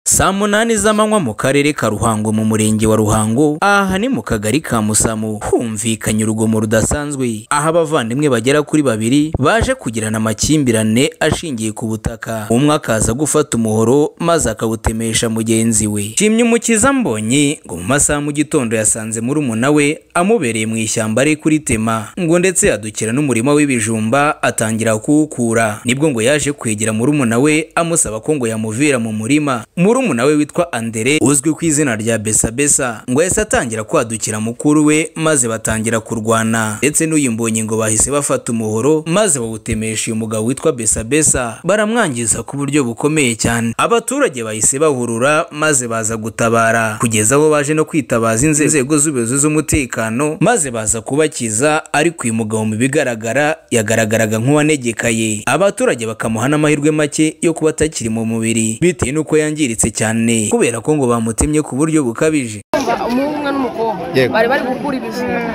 saa munani z'amanywa mu karere ka ruhango mu murenge wa ruhango aha ni mu kagari ka musamu humvikanye urugomo rudasanzwe aho abavandimwe bagera kuri babiri baje kugirana amakimbirane ashingiye ku butaka umwe akaza gufata umuhoro maze akawutemesha mugenzi we shimye umukiza mbonye ngo mu masaha mu gitondo yasanze murumuna we amubereye mu ishyamba ari kuritema ngo ndetse yadukira n'umurima w'ibijumba atangira kuwukura nibwo ngo yaje kwegera murumuna we amusaba ko ngo yamuvira mu murima murumuna we witwa andere uzwi ku izina rya besabesa ngo yahise atangira kwadukira mukuru we maze batangira kurwana ndetse n'uyu mbonye ngo bahise bafata umuhoro maze bawutemesha uyu mugabo witwa besabesa baramwangiza ku buryo bukomeye cyane abaturage bahise bahurura maze baza gutabara kugeza aho baje no kwitabaza inzego z'ubuyobozi z'umutekano maze baza kubakiza ariko uyu mugabo mu bigaragara yagaragaraga nk'uwanegekaye abaturage bakamuha n'amahirwe make yo kuba atakiri mu mubiri bitewe n'uko yangiritse cyane kubera ko ngo bamutemye ku buryo bukabije umuhungu n'umukobwa Yego. bari bari gukura ibijumba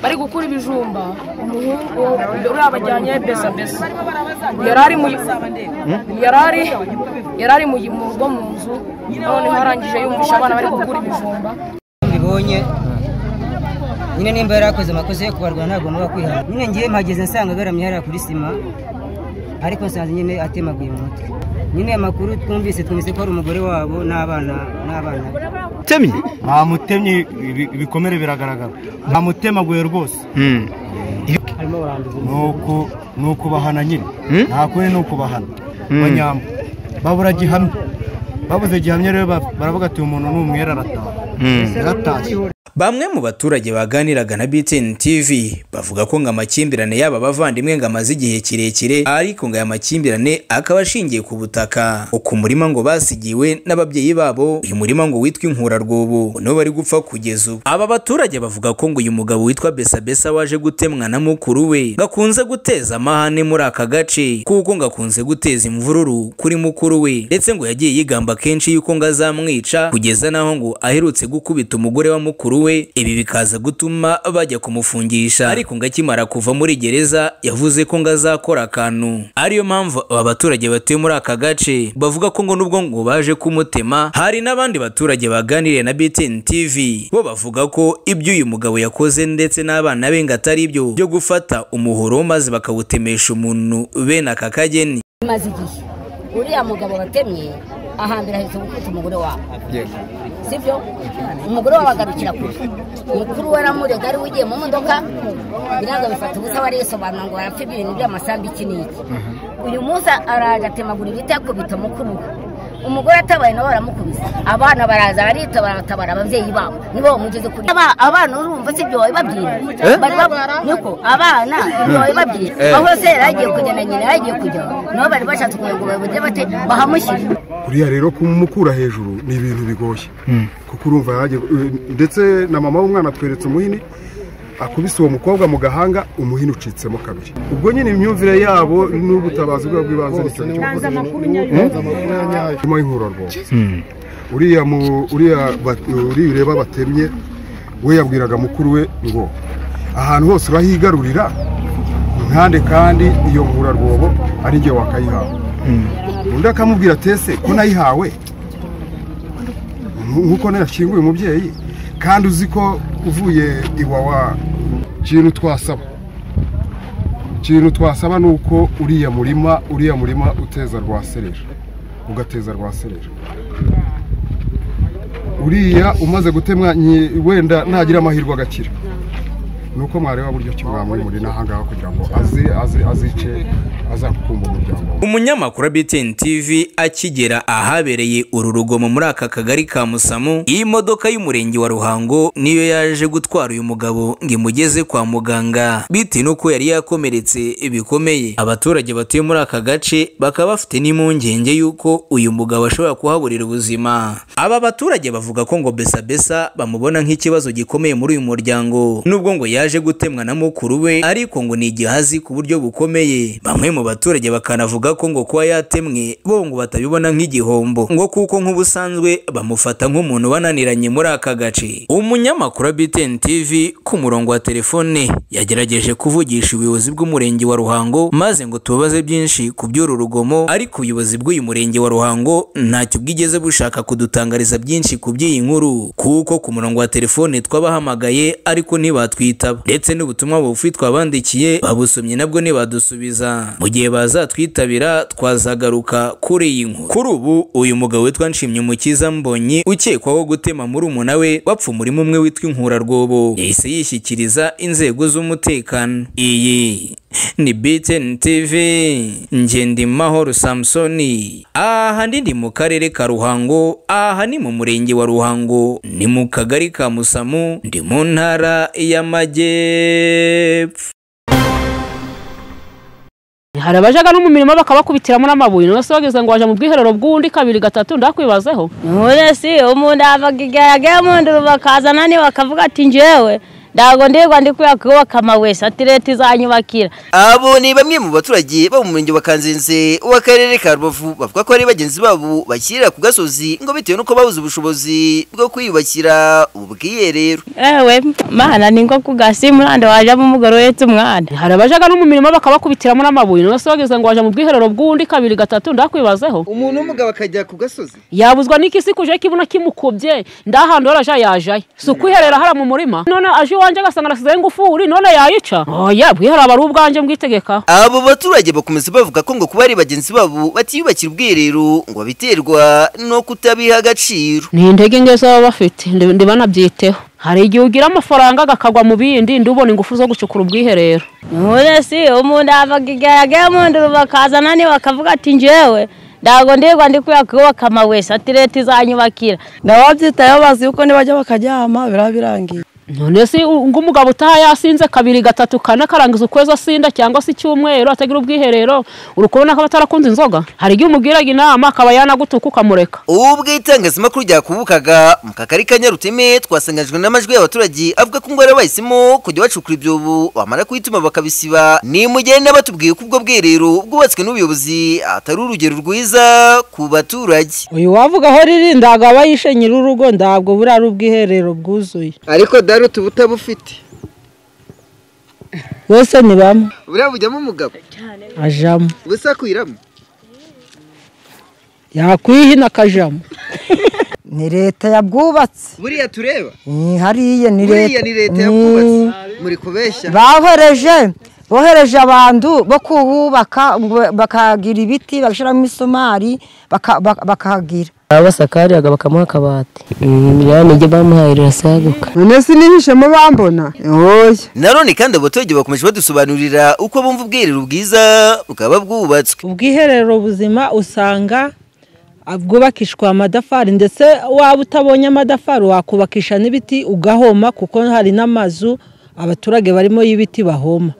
bari gukura ibijumba umuhungu uriya bajyanye besa besa yari ari mu yari ari yari ari mu mu rugo mu nzu noneho arangije yumvisha abana bari gukura ibijumba mbibonye nyine nimba yari akoze amakosa yo kubarwara ntagomba kwihana nyine ngiye mpageze nsanga agaramye hariya kuri sima ariko nsanze nyine atemaguye mu mutwe nyine aya makuru twumvise twumvise ko ari umugore wabo n'abana n'abana be utemye ntamutemye ibi- ibikomere biragaragara ntamutemaguye rwose nuko nuko bahana nyine nta kuri ni ukubahana banyamba babura gihamya babuze gihamya rero ba- baravuga ati uyu muntu ni umwera arataha yaratashye Bamwe mu baturage baganiraga na BTN TV bavuga ko ngo amakimbirane y'aba bavandimwe ngo amaze igihe kirekire ariko ngo aya makimbirane akaba ashingiye ku butaka uku murima ngo basigiwe n'ababyeyi babo uyu murima ngo witwa inkurarwobo ngo niwo bari gupfa kugeza ubu aba baturage bavuga ko ngo uyu mugabo witwa Besabesa waje gutemwa na mukuru we gakunze guteza amahane muri aka gace kuko ngo akunze guteza imvururu kuri mukuru we ndetse ngo yagiye yigamba kenshi yuko ngo azamwica kugeza naho ngo aherutse gukubita umugore wa mukuru we ibi bikaza gutuma bajya kumufungisha ariko ngo akimara kuva muri gereza yavuze ko ngo azakora akantu ariyo mpamvu aba baturage batuye muri aka gace bavuga ko ngo nubwo ngo baje kumutema hari n'abandi baturage baganiriye na BTN TV bo bavuga ko ibyo uyu mugabo yakoze ndetse n'abana be ngo atari ibyo byo gufata umuhoro maze bakawutemesha umuntu bene aka kageni bimaze igihe uriya mugabo watemye ahambira ahetse gukubita umugore wawe sibyo umugore wawe agarukira kure mukuru we aramurega ari we ugiye mu modoka biraza bifata ubusa barisobanura ngo barapfa ibintu by'amasambu iki n'iki uyu munsi araje atemagura ibiti akubita mukuru we umugore atabaye nawe baramukubise abana baraza baritabara batabara ababyeyi babo nibo bamugeze kuri Aba- abana urumva si ibyo wabibabwira Bari bab- niko abana ibyo wabibabwira aho se yari agiye kujya na nyina yari agiye kujya nabo bari bashatse kugira ngo bayoboke bate bahamushyire uriya rero kumukura hejuru ni ibintu bigoye kuko urumva yaje ndetse na mama w'umwana atweretse umuhini akubise uwo mukobwa mu gahanga umuhini ucitsemo kabiri ubwo nyine imyumvire yabo n'ubutabazi bwabo bw'ibanze nicyo nyuma y'inkurarwobo uriya mu- uriya ba- uriya ureba batemye we yabwiraga mukuru we ngo ahantu hose urahigarurira nkande kandi iyo nkurarwobo ari njye wakayihawe undi akamubwira atese ko nayihawe Nk- nk'uko nashyinguye umubyeyi kandi uzi ko uvuye iwawa ikintu twasaba ikintu twasaba ni uko uriya murima uriya murima uteza rwasereje ugateza rwasereje uriya umaze gutemwa nyi- wenda ntagira amahirwe agakira ni uko mwareba buryo ki mwamwimurira n'ahangaha kugira ngo aze aze azice azakukumba umuryango we umunyamakuru wa BTN TV akigera ahabereye uru rugomo muri aka kagari ka Musamu iyi modoka y'umurenge wa Ruhango niyo yaje gutwara uyu mugabo ngo imugeze kwa muganga bitewe n'uko yari yakomeretse bikomeye abaturage batuye muri aka gace bakaba bafite n'impungenge y'uko uyu mugabo ashobora kuhaburira ubuzima aba baturage bavuga ko ngo besabesa bamubona nk'ikibazo gikomeye muri uyu muryango nubwo ngo yaje yaje gutemwa na mukuru we ariko ngo ni igihazi ku buryo bukomeye bamwe mu baturage bakanavuga ko ngo kuba yatemwe bo ngo batabibona nk'igihombo ngo kuko nk'ubusanzwe bamufata nk'umuntu wananiranye muri aka gace umunyamakuru wa BTN TV ku murongo wa telefone yagerageje kuvugisha ubuyobozi bw'umurenge wa Ruhango maze ngo tubabaze byinshi ku by'uru rugomo ariko ubuyobozi bw'uyu murenge wa Ruhango ntacyo bwigeze bushaka kudutangariza byinshi ku by'iyi nkuru kuko ku murongo wa telefone twabahamagaye ariko ntibatwitaba ndetse n'ubutumwa bugufi twabandikiye babusomye nabwo ntibadusubiza mu gihe bazatwitabira twazagaruka kuri iyi nkuru kuri ubu uyu mugabo witwa Nshimyumukiza Mbonyi ukekwaho gutema muri umuna we wapfa umurimo umwe witwa inkurarwobo yahise yishyikiriza inzego z'umutekano iyi ni BTN TV njye ndi Mahoro Samsoni aha ndi mu karere ka Ruhango aha ni mu murenge wa Ruhango ni mu kagari ka Musamu ndi mu ntara y'Amajyepfo hari abajaga no mu mirimo bakabakubitiramo n'amabuye nose bageze ngo baje mu bwiherero bw'undi kabiri gatatu ndakwibazeho nk'ubu si umuntu yavaga igaragaye mu nda bakazana niba bakavuga ati njyewe ntabwo ndirwa ndi kubera kubaka amawesi ati leta izanyubakira abo ni bamwe mu baturage bo mu murenge wa kanzenze w'akarere ka rubavu bavuga ko ari bagenzi babo bakirira ku gasozi ngo bitewe n'uko babuze ubushobozi bwo kwiyubakira ubu bwiherero ewe mana ni nko ku gasi muranda wajyamo umugore uhetse umwana hari abajaga no mu mirimo bakabakubitiramo n'amabuye nose bageze ngo baje mu bwiherero bw'undi kabiri gatatu ndakwibazeho umuntu w'umugabo akajya ku gasozi yabuzwa n'ikisi kuje kibona kimukubye ndahandi waraja yajaye si ukwiherera hariya mu murima none aje iwanjye agasanga arasizeho ingufuri none yayica oya bwihera aba ari ubwanjye mbwitegeka abo baturage bakomeza bavuga ko ngo kuba ari bagenzi babo batiyubakira ubwiherero ngo babiterwa no kutabiha agaciro ni intege nke baba bafite ndi banabyiteho hari igihe ugira amafaranga agakagwa mu bindi ndubona ingufu zo gucukura ubwiherero nk'ubu si umuntu yavaga igaragaye mu nda bakazana niba bakavuga ati njyewe ntabwo ndirwa ndi kubera kubaka amawesi ati leta izanyubakira ndababyitayeho bazi yuko nibajya bakaryama biraba birangiye none se ngo umugabo utaha yasinze kabiri gatatu kane karangiza ukwezi asinda cyangwa se icyumweru atagira ubwiherero uri kubona ko atarakunze inzoga hari igihe umubwiraga inama akaba yanagutuka ukamureka ubwo itangazamakuru ryakubukaga mu kagari ka nyaruteme twasanganyijwe n'amajwi y'abaturage avuga ko ingwara bahisemo kujya bacukura ibyobo bamara kuhituma bakabisiba ni mugenda batubwiye ko ubwo bwiherero bwubatswe n'ubuyobozi atari urugero rwiza ku baturage uyu wavugaho riri ntabwo aba yishe nyir'urugo ntabwo buriya ari ubwiherero bwuzuye ariko dore utu butabufite bose ni bamwe buriya bujyamo umugabo ajamo ubusa kwiramo yakwihina akajamo ni leta yabwubatse buriya tureba hariya ni buriya ni leta yabwubatse muri kubeshya bahoreje bohereje abantu bo kuhubaka bakagira ibiti bagashyiramo imisumari bakahagira abasakariyaga bakamuha akabati ya nijya bamuhaye rirasaguka none sinihishemo bambona oya nanone kandi abaturage bakomeje badusobanurira uko bumva ubwiherero bwiza bukaba bwubatswe ubwiherero buzima usanga bwubakishwa amadafari ndetse waba utabonye amadafari wakubakisha n'ibiti ugahoma kuko hari n'amazu abaturage barimo y'ibiti bahoma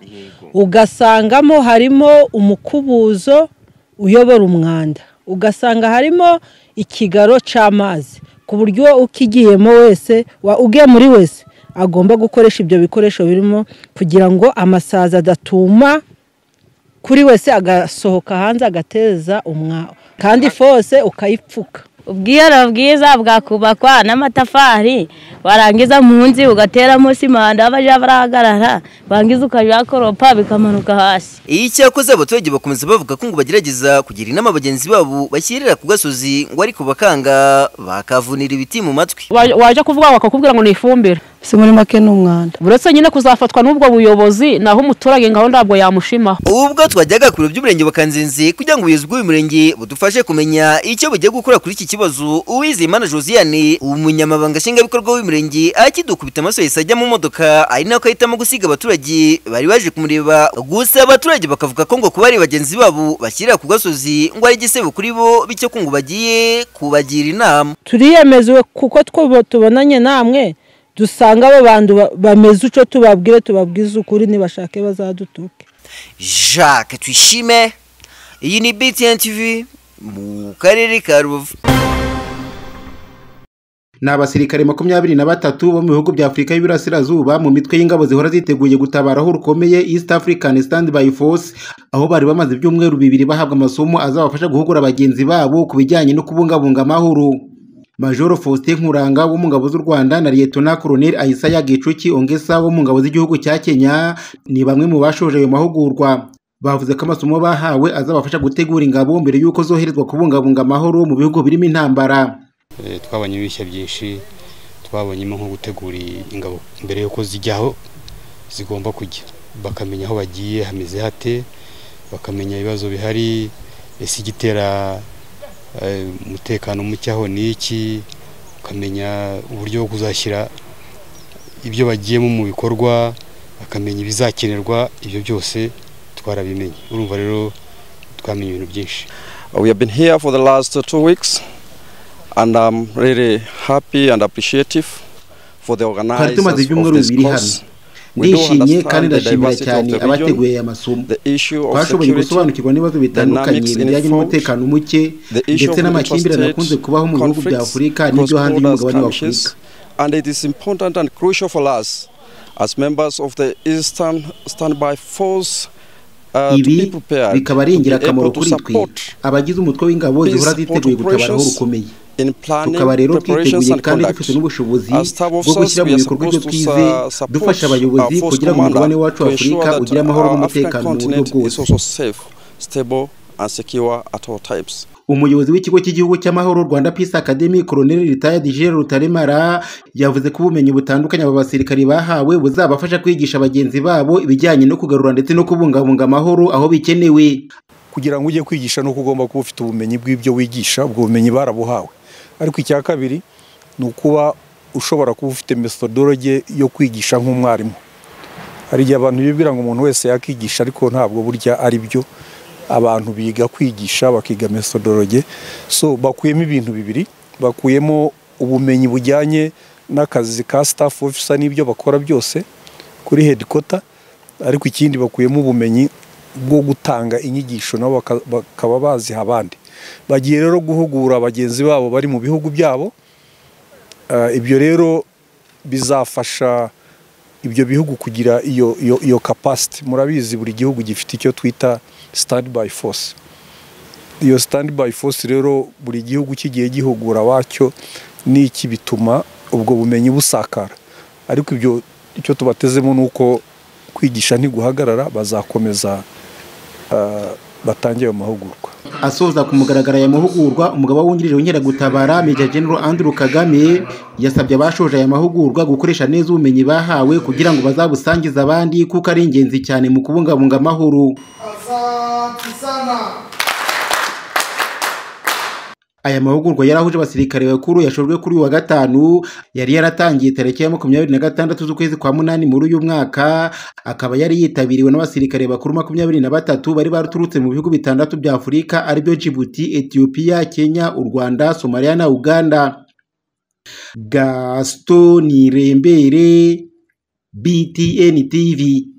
ugasangamo harimo umukubuzo uyobora umwanda ugasanga harimo ikigaro cy'amazi ku buryo ukigiyemo wese ugiye muri wese agomba gukoresha ibyo bikoresho birimo kugira ngo amasazi adatuma kuri wese agasohoka hanze agateza umwawe kandi fose ukayipfuka ubwiherero bwiza bwakubakwa n'amatafari warangiza mu nzi ugateramo sima aho bajya barahagarara wangiza ukajya koropa bikamanuka hasi iyo icyakoze abaturage bakomeza bavuga ko ngo bagerageza kugira inama bagenzi babo bashyirira ku gasozi ngo ariko bakanga bakavunira ibiti mu matwi wajya kuvuga bakakubwira ngo ni ifumbire si muri make ni umwanda uretse nyine kuzafatwa n'ubwo buyobozi naho umuturage ngaho ntabwo yamushimaho ubwo twajyaga ku biro by'umurenge wa kanzenze kugira ngo ubuyobozi bw'uyu murenge budufashe kumenya icyo bugiye gukora kuri iki kibazo uwizeyimana josiane umunyamabanga nshingwabikorwa w'umurenge akidukubita amaso yahise ajya mu modoka ari nako ahitamo gusiga abaturage bari baje kumureba gusa abaturage bakavuga ko ngo kuba ari bagenzi babo bashyirira ku gasozi ngo ari igisebo kuri bo bityo ko ngo bagiye kubagira inama turiyemeje kuko tubonanye namwe dusanga abo bantu bameze uco tubabwire tubabwize ukuri nibashake bazadutuke jacques twishime iyi ni btn tv mu karere ka rubavu ni abasirikare makumyabiri na batatu bo mu bihugu bya afurika y'iburasirazuba mu mitwe y'ingabo zihora ziteguye gutabara aho rukomeye east african standby force aho bari bamaze ibyumweru bibiri bahabwa amasomo azabafasha guhugura bagenzi babo ku bijyanye no kubungabunga amahoro majoro faustin nkuranga wo mu ngabo z'u rwanda na liyetona koroneli ayisaya gicuki ongesa wo mu ngabo z'igihugu cya kenya ni bamwe mu bashoje ayo mahugurwa bavuze ko amasomo bahawe azabafasha gutegura ingabo mbere y'uko zoherezwa kubungabunga amahoro mu bihugu birimo intambara Eh, twabonye ibishya byinshi twabonyemo nko gutegura ingabo mbere yuko zijya aho zigomba kujya bakamenya aho bagiye hameze hate bakamenya ibibazo bihari ese igitera eh, umutekano muke aho ni iki ukamenya uburyo bwo kuzashyira ibyo bagiyemo mu bikorwa bakamenya ibizakenerwa ibyo byose twarabimenye urumva rero twamenye ibintu byinshi We have been here for the last uh, two weeks, and I'm really happy and appreciative for the twari organizers tumaze of ibyumweru this bibiri hano course. We do ndishimye kandi understand the ndashimira diversity of cyane the abateguye region, aya masomo the issue of twashoboye security, gusobanukirwa n'ibibazo bitandukanye dynamics in bijyanye food, n'umutekano muke the issue ndetse of n'amakimbirane interstate akunze kubaho mu bihugu bya conflicts, afurika n'ibyo hanze cross-border y'umugabane wa skirmishes, afurika and it is important and crucial for us as members of the Eastern Standby Force uh, to be ibi prepared bikaba ari to be ingirakamaro able to kuri twe support abagize umutwe w'ingabo zihora peace ziteguye gutabara aho operations rukomeye in planning, tukaba rero preparations twiteguye and kandi conduct. dufite n'ubushobozi As staff bwo gushyira officers, we mu are bikorwa ibyo supposed to twize uh, support dufasha abayobozi our force kugira ngo umugabane commander wacu to wa ensure afurika that ugire amahoro our n'umutekano African mu buryo continent is bwose also safe, stable and secure at all times. umuyobozi w'ikigo cy'igihugu cy'amahoro rwanda peace academy colonel retired gen rutaremara yavuze ko ubumenyi butandukanye aba basirikari bahawe buzabafasha kwigisha bagenzi babo ibijyanye no kugarura ndetse no kubungabunga amahoro aho bikenewe kugira ngo ujye kwigisha nuko ugomba kuba ufite ubumenyi bw'ibyo wigisha ubwo bumenyi barabuhawe ariko icya kabiri ni ukuba ushobora kuba ufite methodology yo kwigisha nk'umwarimu hari igihe abantu bibwira ngo umuntu wese yakigisha ariko ntabwo burya ari byo abantu biga kwigisha bakiga methodology so bakuyemo ibintu bibiri bakuyemo ubumenyi bujyanye n'akazi ka staff officer n'ibyo bakora byose kuri headquarter ariko ikindi bakuyemo ubumenyi bwo gutanga inyigisho nabo baka- bakaba baziha abandi bagiye rero guhugura bagenzi babo bari mu bihugu byabo Eh, ibyo rero bizafasha ibyo bihugu kugira iyo iyo iyo capacity murabizi buri gihugu gifite icyo twita standby force iyo standby force rero buri gihugu kigiye gihugura wacyo n'iki bituma ubwo bumenyi busakara ariko ibyo icyo tubatezemo ni uko kwigisha ntiguhagarara bazakomeza eh, batange ayo mahugurwa asoza ku mugaragaro aya mahugurwa umugaba wungirije w'inkeragutabara Major General Andrew Kagame yasabye abashoje aya mahugurwa gukoresha neza ubumenyi bahawe kugira ngo bazabusangize abandi kuko ari ingenzi cyane mu kubungabunga amahoro Asante sana. aya mahugurwa yarahuje abasirikare bakuru yashojwe kuri uyu wa gatanu yari yaratangiye tariki ya makumyabiri na gatandatu z'ukwezi kwa munani muri uyu mwaka akaba yari yitabiriwe n'abasirikare bakuru makumyabiri na batatu bari baturutse mu bihugu bitandatu bya afurika aribyo jibuti etiyopiya kenya u rwanda somaliya na uganda gaston nirembere btn tv